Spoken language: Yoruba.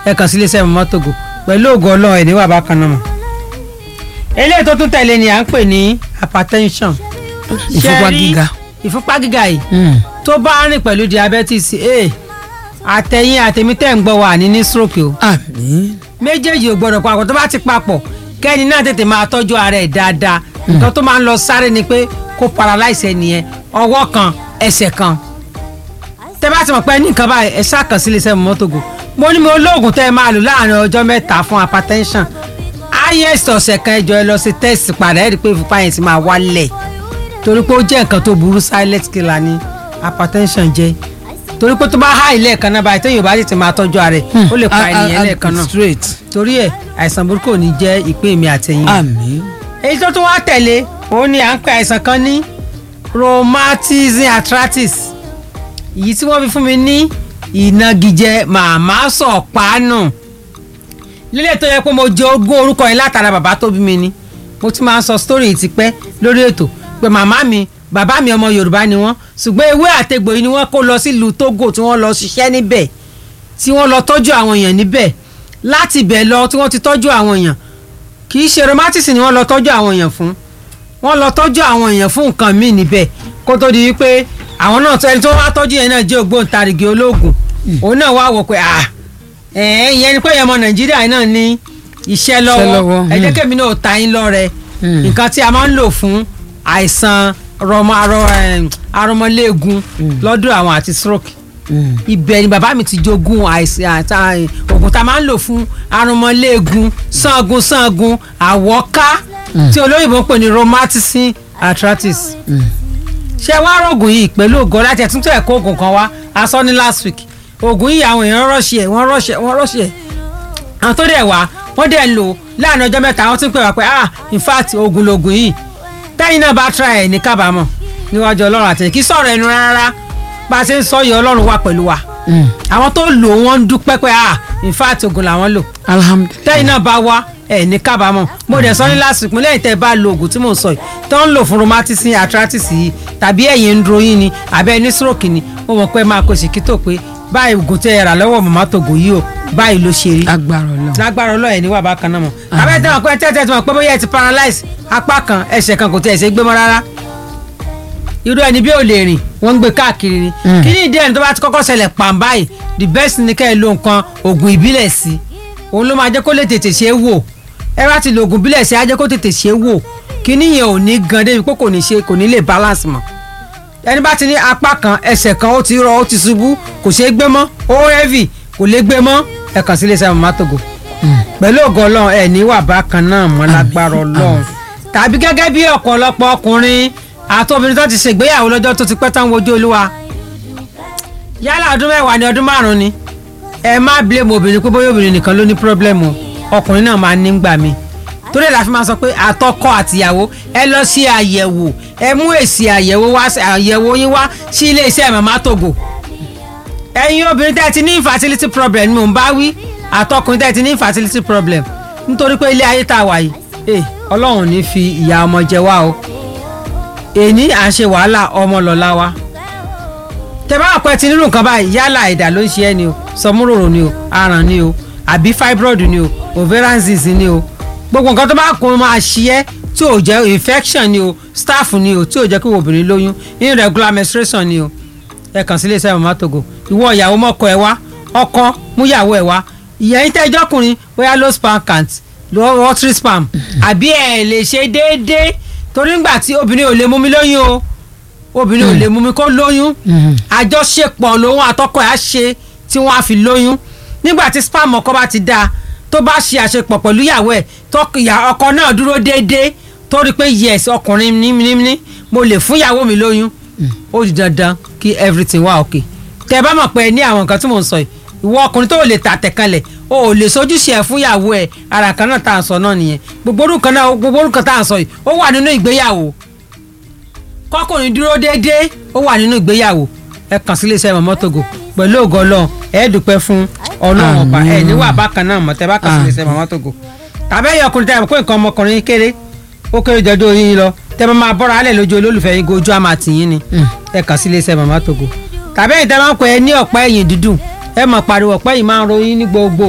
ẹ kàn sí iléeṣẹ́ mọ́mọ́ tògò pẹ̀lú ògo ọlọ́run ẹ̀ níwà bákan náà mọ̀. eléyìí tó tún tẹ̀lé ni à ń pè ní hypertension. ìfúnpá Ṣé rí gíga. ìfúnpá gíga yìí Mm. tó bá rìn pẹ̀lú diabetes a àtẹ̀yìn àtẹ̀mí tẹ̀ ń gbọ́ wà ní ní stroke o àmín. méjèèjì ò gbọdọ̀ papọ̀ tó bá ti papọ̀ kẹ́ni náà tètè máa tọ́jú ara ẹ̀ dáadáa nǹkan tó máa ń lọ sáré ni pé kó paralyze ẹ nìyẹn ọwọ́ kan ẹsẹ̀ kan tẹ́ bá ti mọ̀ pé ní nǹkan báyìí ẹ ṣáà kàn sí iléeṣẹ́ mọ́tògò mo ní mo lóògùn tẹ́ ẹ máa lò láàrin ọjọ́ mẹ́ta fún hypertension highest ọ̀sẹ̀ kan ẹjọ́ ẹ lọ sí test padà ẹ rí i pé ìfúnpá yẹn ti máa wálẹ̀ torí pé ó jẹ́ nǹkan tó burú silent killer ni hypertension jẹ́ torí pé tó bá há ilé ẹ̀kan náà báyìí téèyàn bá tètè máa tọ́jú ara ẹ̀ ó lè pa A- a- ènìyàn a- lẹ́ẹ̀kan náà straight. torí ẹ̀ àìsàn burúkú ò ní jẹ́ ìpín mi àtẹ̀yìn. àmín. èyí tó tún wá tẹ̀lé òun ni à ń pe àìsàn kan ní rheumatism arthritis èyí tí wọ́n fi fún mi ní ìnagijẹ màmá sọ̀pánù lílẹ̀ tó yẹ pé mo jẹ ogún orúkọ yẹn látara bàbá tó bí mi ni mo ti máa ń sọ story yìí tipẹ́ lórí ètò pé màmá mi bàbá mi ọmọ yorùbá ni wọ́n ṣùgbọ́n ewé àtegbò yìí ni wọ́n kó lọ sílùú togo tí wọ́n lọ ṣiṣẹ́ níbẹ̀ tí wọ́n lọ tọ́jú àwọn èèyàn níbẹ̀ láti ibẹ̀ lọ tí wọ́n ti tọ́jú àwọn èèyàn kì í ṣe rheumatism ni wọ́n lọ tọ́jú àwọn èèyàn fún wọ́n lọ tọ́jú àwọn èèyàn fún nǹkan míì níbẹ̀ kó tó di wípé àwọn náà ẹni tó wá tọ́jú yẹn náà jẹ́ ògbóǹtarìgì olóògùn òun náà wá wò pé à ẹ̀ẹ́n ìyẹn ni pé ẹ̀yàn ọmọ nàìjíríà náà ní iṣẹ́ lọ́wọ́ lọ́wọ́, ẹ jẹ́ hmm. kémi náà ta yín lọ́rẹ Hmm. nǹkan tí a máa ń lò fún àìsàn rọmọ arọ ẹm, arọmọléegun lọ́dún àwọn àti stroke Mm. ibẹ̀ ni bàbá mi ti jogún àìsàn àti oògùn tá a máa ń lò fún arúmọléegun sangun sangun àwọ̀ká tí olóyìnbó ń pè ní rheumatism arthritis. ṣé wàá rògùn yìí pẹ̀lú ògo láti ẹ̀túntò ẹ̀kọ́ oògùn kan wá a sọ ní last week oògùn yìí àwọn èèyàn rọ́ọ̀ṣì ẹ̀ wọ́n rọ́ọ̀ṣì ẹ̀ wọ́n rọ́ọ̀ṣì ẹ̀ àwọn tó dẹ̀ wá wọ́n dẹ̀ ń lò láàrin ọjọ́ mẹ́ta wọ́n tún pè wá pé ah in fact oògùn lògùn yìí tẹ́yìn náà bá try ẹ̀ ní kábàámọ̀ níwájú ọlọ́run àtẹ̀yìn kí sọ̀rọ̀ ẹnu rárá bá a ṣe ń sọ yìí ọlọ́run wà pẹ̀lú wa Mm. àwọn tó lò wọ́n ń dúpẹ́ pé ah in fact oògùn làwọn lò alhamdulilayi. tẹ́yìn náà bá wá ẹ̀ ní kábàámọ̀ mo dẹ̀ sọ ní lásìkò lẹ́yìn tẹ́ ẹ bá lo oògùn tí mò ń sọ yìí tó ń lò fún rheumatism arthritis yìí tàbí ẹ̀yìn ń dro yín ni àbẹ́ ẹni stroke ni mo mọ̀ pé máa kó ṣìkítò pé báyìí oògùn tẹ́ ẹ rà lọ́wọ́ màmá tògò yìí o báyìí ló ṣe rí agbára Ọlọ́run. lágbára ọlọ́ọ̀ ní wà bákan náà mọ̀ àbẹ́ tẹ́ wọn pé tẹ́tẹ́ tí wọn pé bóyá ẹ ti paralyze apá kan ẹsẹ̀ kan kò tẹ̀ ṣe gbé mọ́ rárá irú ẹni bí ò lè rìn wọ́n ń gbé káàkiri ni Mm. kí ni ìdí ẹni tó bá ti kọ́kọ́ ṣẹlẹ̀ pàm báyìí the best ni kẹ́ ẹ lo nǹkan oògùn ìbílẹ̀ sí òun ló máa jẹ́ kó lè tètè ṣe é wò ẹ bá ti lo oògùn ìbílẹ̀ sí á jẹ́ kó tètè ṣe é wò kí nìyẹn ò ní gan débi pé kò ní ṣe kò ní lè balance mọ́ ẹni bá ti ní apá kan ẹsẹ̀ kan ó ti rọ ó ti ṣubú kò ṣeé gbé mọ́ ó heavy kò lè gbé mọ́ ẹ kàn sí iléeṣẹ́ màmá tògò pẹ̀lú ògo ọlọ́run ẹ̀ ní wà bákan náà mọ́ lágbára ọlọ́run tàbí gẹ́gẹ́ bí ọ̀pọ̀lọpọ̀ ọkùnrin àti obìnrin tó ti ṣègbéyàwó lọ́jọ́ tó ti pẹ́ tán wojú olúwa yálà ọdún mẹ́wàá ni ọdún márùn-ún ni ẹ má blame obìnrin pé bóyá obìnrin nìkan ló ní problem o ọkùnrin náà máa ní gbà mí torí ẹ̀ la fi máa sọ pé àtọkọ àtìyàwó ẹ lọ sí àyẹ̀wò ẹ mú èsì àyẹ̀wò wá àyẹ̀wò yín wá sí ilé iṣẹ́ màmá tògò ẹ̀yin obìnrin tẹ́ ẹ ti ní infertility problem ni mò ń bá wí àtọkùnrin tẹ́ ẹ ti ní infertility problem nítorí pé ilé ayé tá a wà yìí eh, ọlọ́run ò ní fi ìyà ọmọ jẹ wá o èní à ń ṣe wàhálà ọmọ lọ́la wa tẹ bá àpẹ ti nínú nǹkan báyìí yálà ẹ̀dà ló ń ṣe ẹ́ ni o sọmúròrò ni o aràn ni o àbí fibroid ni o ovarian disease ni o gbogbo nǹkan tó bá kún máa ṣe ẹ́ tí ò jẹ́ infection ni o staph ni o tí ò jẹ́ kí obìnrin lóyún irregular menstruation ni o ẹ kàn sí iléeṣẹ́ mama togo ìwọ ìyàwó mọ́kọ ẹ wá ọkọ múyàwó ẹ wá ìyẹn tẹ́ ẹjọ́kùnrin bóyá low sperm count low watery sperm àbí ẹ lè ṣe déédéé torí ńgbà tí obìnrin ò lè mú mi lóyún o obìnrin ò lè mú mi kó lóyún àjọṣepọ̀ lòun àtọkọ ẹ̀ á ṣe tí wọ́n á fi lóyún nígbà tí sperm ọkọ bá ti dáa tó bá ṣe àṣepọ̀ pẹ̀lú ìyàwó ẹ̀ tọkìyà ọkọ náà dúró déédéé tó rí i pé yes ọkùnrin ní mo lè fún ìyàwó mi lóyún ó di dandan kí everything wà okay tẹ bá mọ̀ pé ẹ ní àwọn nǹkan tí mò ń sọ yìí ìwọ ọkùnrin tó lè tà tẹ̀kanlẹ̀ o ò lè sojúṣe ẹ̀ fún ìyàwó ẹ̀ ara kan náà tá à ń sọ náà nìyẹn gbogbo orúkọ náà gbogbo orúkọ tá à ń sọ yìí ó wà nínú ìgbéyàwó kọkùnrin dúró déédéé ó wà nínú ìgbéyàwó ẹ kàn sí iléeṣẹ́ mọ̀mọ́ togo pẹ̀lú ògo ọlọ́run ẹ dúpẹ́ fún ọlọ́run ọba ẹ níwà bákan náà mọ̀ tẹ́ bá kàn sí iléeṣẹ́ mọ̀mọ́ togo tàbí ẹ̀yọ ọkùnrin tẹ́ ẹ̀ pé nǹkan ọmọkùnrin kéré ó kéré jọjọ́ yín lọ tẹ́ bá máa bọ́ra alẹ́ lójú olólùfẹ́ yín gojú àmà tìyín ni ẹ kàn sí iléeṣẹ́ mọ̀mọ́ togo tàbí ẹ̀yìn tẹ́ máa ń pẹ́ ẹ ní ọ̀pá ẹ̀yìn dídùn ẹ mọ̀ pariwo ọ̀pá yìí máa ń ròyìn ní gbogbo